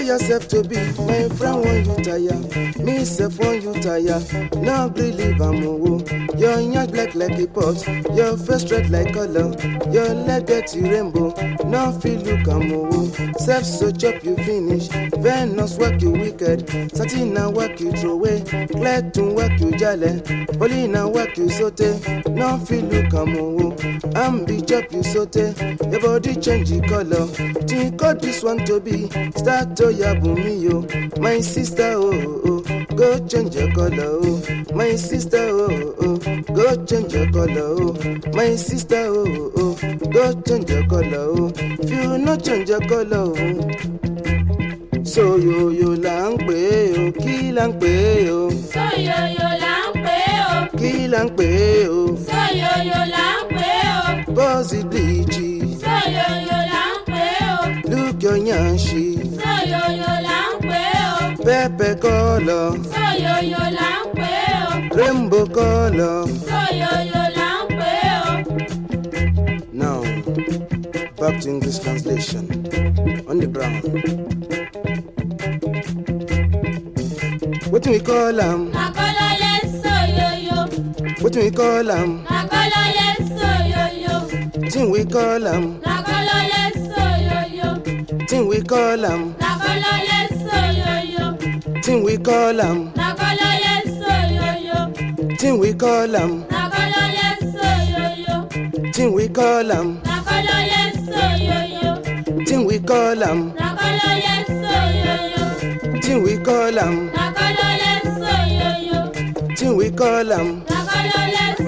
yourself to be my friend when you tire me sef when you tire no gree leave am owo your yansh black like a pot your face red like colour your leg get you rainbow no fit look am owo sef so chop you finish venus work you wicked satin na work you throway cletun work you jale holy na work you sote no fit look am owo ambi chop you sote your body change e colour think all this one to be start to yabumi yo my sister oh oh go change your colour oh my sister oh oh go change your colour oh my sister oh oh go change your colour oh if you no change your colour oh soyoyo là ń pè é o kí là ń pè é o Sóyòyò là ń pè é o. kí là ń pè é o Sóyòyò là ń pè é o. bọ́ọ̀sì bleach Sóyòyò là ń pè é o. look your yanshi Sóyòyò là ń pè é o. pepper colour Sóyòyò là ń pè é o. rainbow colour. Sóyòyò là ń pè é o. Now, back to English translation. On the ground. What do we call them? Àkọlọ́lé sóyòyò. What do we call them? Àkọlọ́lé sóyòyò. Thing we call them. Àkọlọ́lé sóyòyò. Thing we call them. Àkọlọ́lé sóyòyò. Thing we call them. Àkọlọ́lé sóyòyò. Thing we call them. Àkọlọ́lé sóyòyò. Thing we call them. Àkọlọ́lé sóyòyò. Thing we call them. Àkọlọ́lé sóyòyò. Thing we call them. Àkọlọ́lé sóyòyò. Thing we call them. Àkọlọ́lé